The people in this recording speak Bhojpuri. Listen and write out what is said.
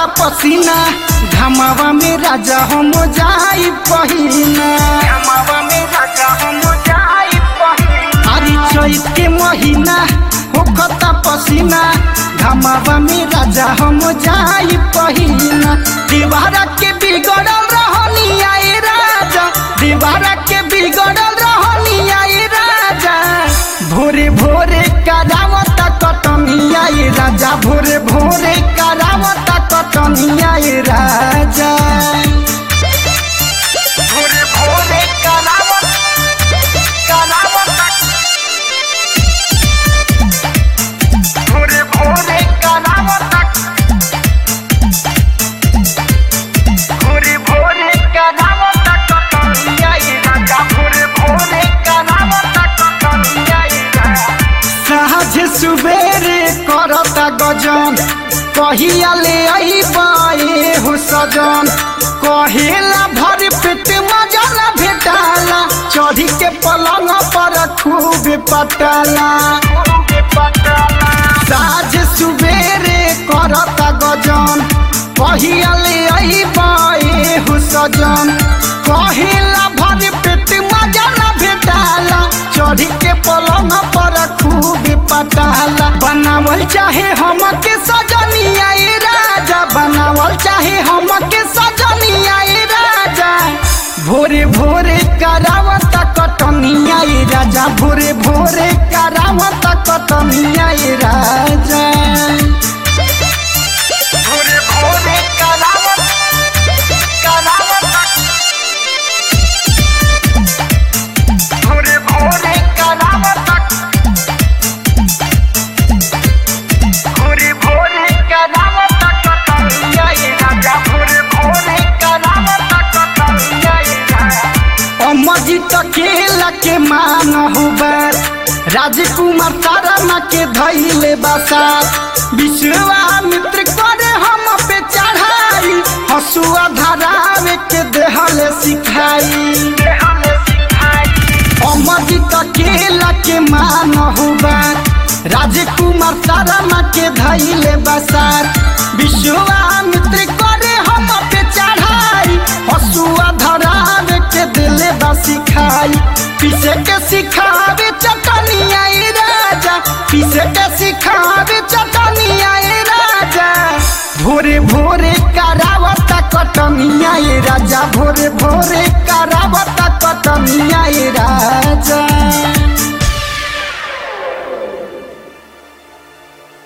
पसीना घमावा में राजा हम जाई पहिना घमावा में राजा हम जाई पहिना अरे चैत के महीना होखता पसीना घमावा में राजा हम जाई पहिना दीवारा के बिगड़ल रहनी आए राजा दीवारा के बिगड़ल रहनी आए राजा भोरे भोरे करावत कटनिया ये राजा भोरे भोरे करावत कटनिया ये राजा भोरे भोरे करावत करावत भोरे भोरे करावत भोरे भोरे करावत कटनिया ये राजा भोरे भोरे करावत कटनिया ये राजा साझ सुबेरे करता गजन कहिया ले आईबाए हो सजन कहेला भर पेट मजा न भेटाला चढ़ी के पलंग पर खूब पटाला साझ सुबेरे करता गजन कहिया ले आईबाए हो सजन कहेला भर पेट मजा न भेटाला चढ़ी के पलंग पर खूब पटाला बनावल चाहे हम के सजनिया ए राजा बनावल चाहे हम के सजनिया ए राजा भोरे भोरे करावत कटनिया ए राजा भोरे भोरे करावत कटनिया ए राजा भोरे भोरे करावत करावत भोरे भोरे करावत भोरे भोरे करावत कटनिया ये राजा भोरे भोरे करावत कटनिया ये राजा अम्माजी तकेला के मान हुबर राजकुमार तारा के धैले बसात विश्वामित्र करे हम पे चढ़ाई हसुआ धरावे के देहले सिखाई देहले सिखाई अमृत केला के मान हुआ राजकुमार तारा के धैले बसार विश्वामित्र करे हम पे चढ़ाई हसुआ धरावे के दिले बा सिखाई पीछे के सिखावे चटनिया ए राजा पीछे के सिखावे चटनिया ए राजा भोरे भोरे करावत कटनिया ए राजा भोरे भोरे करावत कटनिया ए राजा